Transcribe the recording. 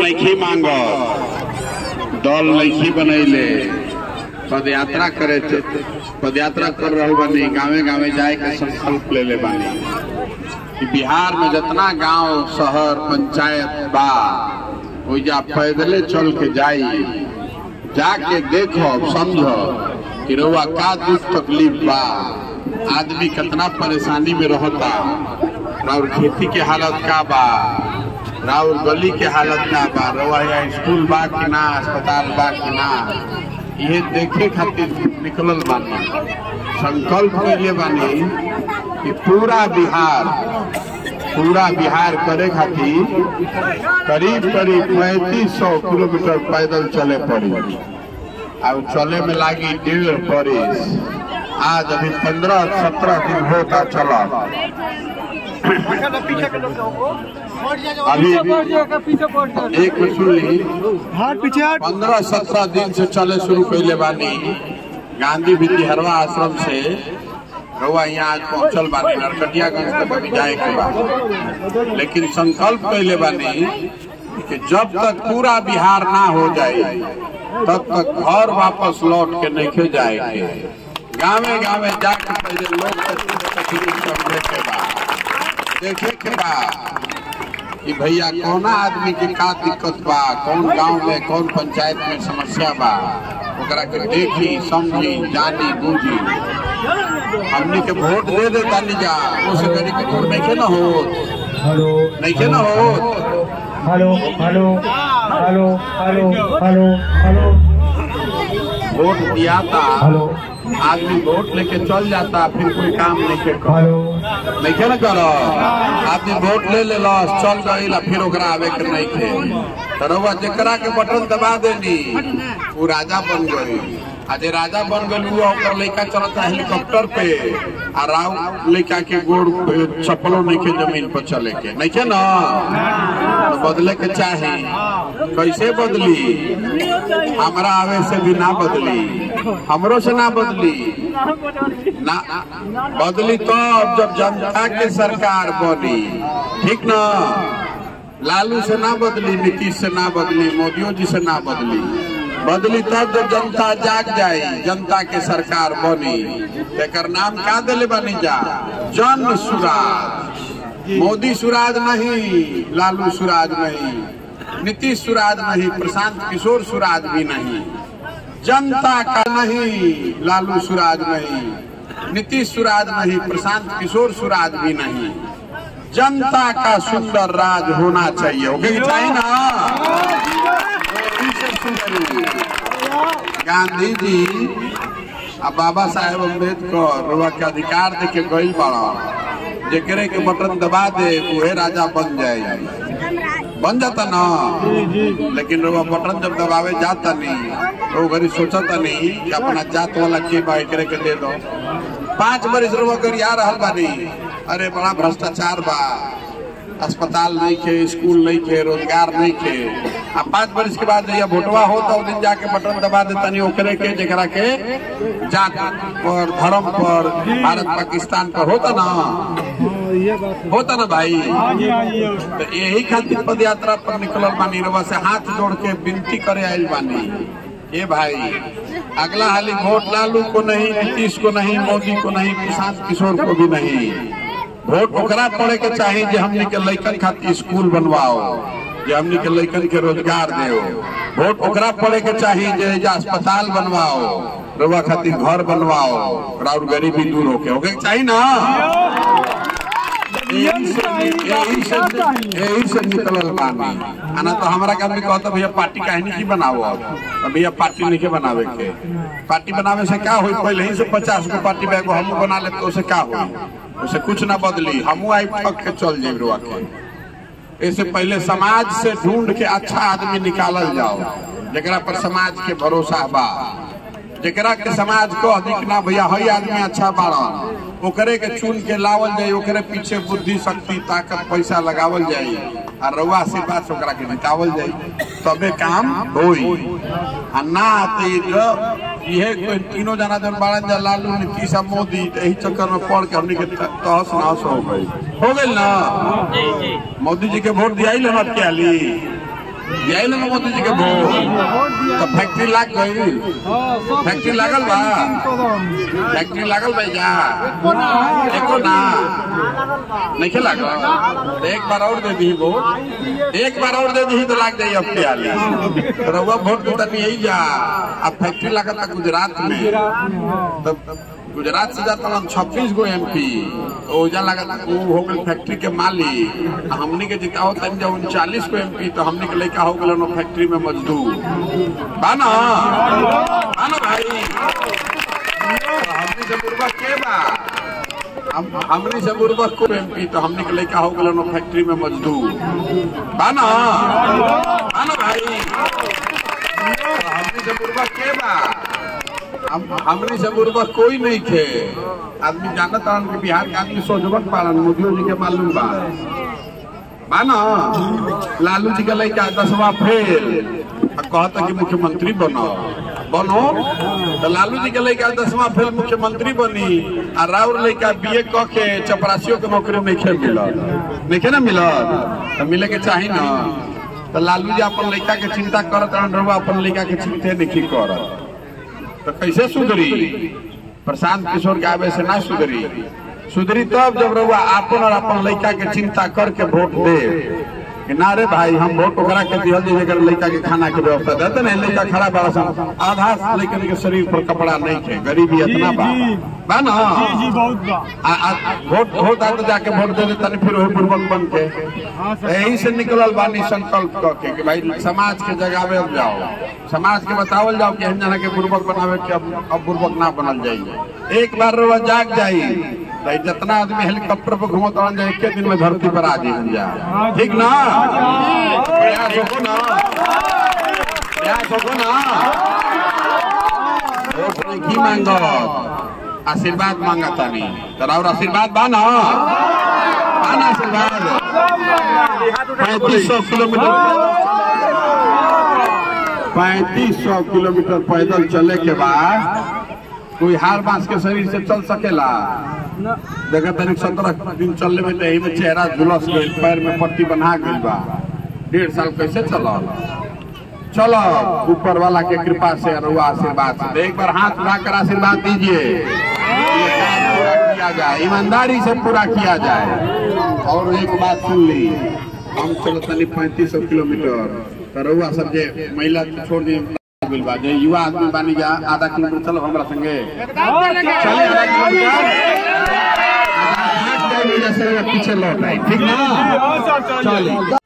नहीं मांगो दल नहीं बनैले पद यात्रा करे पद यात्रा कर रहा बानी गाँवे गाँवे जाए के संकल्प ले ले बानी कि बिहार में जितना गांव शहर पंचायत बा ओइजा पैदले चल के जाई जाके देखो समझो कि रउआ का दुख तकलीफ बा आदमी कितना परेशानी में रहता और खेती के हालत का बा राउर गली के हालत का बा रउआ यहाँ स्कूल बा कि ना अस्पताल बा कि ना ये देखे खातिर निकलल बानी संकल्प कैले बानी कि पूरा बिहार पूरा बिहार करे खातिर करीब करीब पैंतीस सौ किलोमीटर पैदल चले पड़ी अब चले में लागी डेढ़ बरिस आज अभी पंद्रह सत्रह दिन होता चला अभी एक मिनट सुन ली हाथ पीछे हट पंद्रह सत्रह दिन से चले शुरू कैले बानी गांधी विद्याहरवा आश्रम से रउआ यहाँ आज पहुंचल बानी नरकटियागंज तक अभी जाए के बाद लेकिन संकल्प कैले बानी कि जब तक पूरा बिहार ना हो जाए तब तक घर वापस लौट के नहीं जाए के गाँवे गाँवे जाके पहले लोग के दुख तकलीफ समझे के बाद देखे के बाद कि भैया कौना आदमी के का दिक्कत बा कौन गांव में कौन पंचायत में समस्या बा ओकरा के देखी समझी जानी बूझी हमनी के वोट दे दे तानी जा उसे करी के वोट नहीं के ना हो हेलो नहीं के ना हो hello hello hello hello hello hello vote दिया था हेलो आदमी वोट लेके चल जाता फिर कोई काम नहीं के कर हेलो नहीं के ना करो आदमी वोट ले ले चल गई फिर ओकरा आवे के नहीं थे तो रउआ जेकरा के बटन दबा देनी वो राजा बन गई आज राजा बन गई वो ओकर लड़का चलता हेलीकॉप्टर पे आ राव लड़का के गोड़ पे चप्पलों नहीं के जमीन पर चले के नहीं के ना तो बदले के चाहे कैसे बदली हमरा आवे से भी ना बदली हमरो से ना बदली ना बदली तो अब जब जनता के सरकार बनी ठीक ना लालू से ना बदली नीतीश से ना बदली मोदियों जी से ना बदली बदली तब जब जनता जाग जाए जनता के सरकार बनी तेकर नाम का दिले बनी जा जन सुराज मोदी सुराज नहीं लालू सुराज नहीं नीतीश सुराज नहीं प्रशांत किशोर सुराज भी नहीं जनता का नहीं लालू सुराज नहीं नीतीश सुराज नहीं प्रशांत किशोर सुराज भी नहीं जनता का सुंदर राज होना चाहिए ओके चाहिए ना यही से सुंदरी। गांधी जी आ बाबा साहेब अम्बेडकर रुआ के अधिकार दे के गई बड़ा जेकरे के बटन दबा दे उहे राजा बन जाए बन जाता ना लेकिन रुआ बटन जब दबावे जाता नहीं तो घरी सोचता नहीं कि अपना जात वाला के बा एकरे के दे दो पांच बरिस रुआ गरिया रहल बानी अरे बड़ा भ्रष्टाचार बा अस्पताल नहीं खे स्कूल नहीं खे रोजगार नहीं खे आ पांच बरिस के बाद जब भोटवा हो तो दिन जाके बटन दबा देता नहीं ओकरे के जेकरा के जात पर धर्म पर भारत पाकिस्तान पर होता ना होता ना भाई तो यही खातिर पद यात्रा पर निकलल बानी रवा से हाथ जोड़ के विनती करे आयल बानी ए भाई अगला हाली वोट लालू को नहीं नीतीश को नहीं मोदी को नहीं प्रशांत किशोर को भी नहीं वोट ओकरा पड़े के चाहिए जे हमने के लइकन खातिर स्कूल बनवाओ जे हमने के लइकन के रोजगार देओ वोट ओकरा पड़े के चाहिए जे जे अस्पताल बनवाओ रवा खातिर घर बनवाओ और गरीबी दूर होके होके चाहिए ना यही से यही से यही से निकलल बानी आना तो हमारा काम भी कहता भैया पार्टी काहे नहीं की बनाओ अब तो भैया पार्टी नहीं के बनावे के पार्टी बनावे से क्या होई पहले ही से पचास गो पार्टी बैग हम बना ले तो उसे क्या होई उसे कुछ ना बदली हमू आई ठक के चल जाए रुआ के इससे पहले समाज से ढूंढ के अच्छा आदमी निकालल जाओ जरा पर समाज के भरोसा बा जरा के समाज को अधिक ना भैया हई आदमी अच्छा बाड़न ओकरे के चुन के लावल जाए ओकरे पीछे बुद्धि शक्ति ताकत पैसा लगावल जाए आ रउआ से बात ओकरा के निकावल जाए तबे काम होई आ ना तो ये जो ये कोई तीनों जना जन बाड़न जा लालू नीतीश आ मोदी तो यही चक्कर में पड़ के हमने के तहस नहस हो गई हो गई ना मोदी जी के वोट दिया ही लेना क्या ली यही ना मोदी जी के वोट तो फैक्ट्री लाग गई फैक्ट्री लागल बा फैक्ट्री लागल बा जा एको ना नहीं लागल तो एक बार और दे दी वोट एक बार और दे दी तो लाग जाई अब के आली तो रउआ वोट तो तनी यही जा अब फैक्ट्री लागत था गुजरात में तब गुजरात से जाता हम छब्बीस गो एम पी ओजा लगा वो हो गए फैक्ट्री के मालिक आ हमनी के जिताओ तन जब उनचालीस को एम पी तो हमनी के लड़का हो गए फैक्ट्री में मजदूर बा ना बा ना भाई तो हमनी से बुरबक के बा हम हमनी से बुरबक को एम पी तो हमनी के लड़का हो गए फैक्ट्री में मजदूर बा ना बा ना भाई तो हमनी से बुरबक के बा हम हमनी से बुरबक कोई नहीं थे आदमी जानत हन कि बिहार के आदमी सोचबक पालन मोदियो जी के मालूम बा बा ना लालू जी के लड़का दसवा फेल आ कहता कि मुख्यमंत्री बनो बनो तो लालू जी के लड़का दसवा फेल मुख्यमंत्री बनी आ राउर लड़का बीए क के चपरासियों के नौकरी नहीं खे मिलल नहीं खे ना मिलल तो मिले के चाही ना तो लालू जी अपन लड़का के चिंता करत रहन रहुआ अपन लड़का के चिंते नहीं करत तो कैसे सुधरी प्रशांत किशोर के आवे से ना सुधरी सुधरी तब जब रहुआ अपन और अपन लड़का के चिंता करके वोट दे कि ना रे भाई हम वोट ओकरा के दिहल जे अगर लड़का के खाना के व्यवस्था देते ना लड़का खड़ा बड़ा सन आधा लड़कन के शरीर पर कपड़ा नहीं थे गरीबी इतना बा बा ना जी बहुत बा आ- आ- वोट वोट आते जाके वोट दे देता फिर वही पूर्वक बन के यही से निकलल बानी संकल्प क के कि भाई समाज के जगावे अब जाओ समाज के बतावल जाओ कि हम जना के पूर्वक बनावे के अब अब पूर्वक ना बनल जाई एक बार रोज जाग जाई भाई जितना आदमी हेलीकॉप्टर पर घूमत रहन जाए एक दिन में धरती पर आ जाई जा ठीक ना प्रयास हो ना प्रयास हो ना वोट में की मांगो आशीर्वाद मांगा तानी तोरा और आशीर्वाद बा ना बा ना आशीर्वाद पैंतीस सौ किलोमीटर पैंतीस सौ किलोमीटर पैदल चले के बाद कोई हार बांस के शरीर से चल सकेला देखा तनिक सत्रह दिन चलने में तो यही में चेहरा झुलस गई पैर में पट्टी बना गई बा डेढ़ साल कैसे चलल चलो ऊपर वाला के कृपा से रुआ आशीर्वाद से एक बार हाथ उठाकर आशीर्वाद दीजिए ये काम पूरा किया जाए ईमानदारी से पूरा किया जाए और एक बात सुन ली हम चलो तनी पैंतीस सौ किलोमीटर तो रउआ सब जे महिला छोड़ दी बिल बा जे युवा आदमी बानी जा आधा किलोमीटर चलो हमरा संगे चले आधा किलोमीटर आधा भाग जाए, जैसे पीछे लौट आए ठीक ना चलिए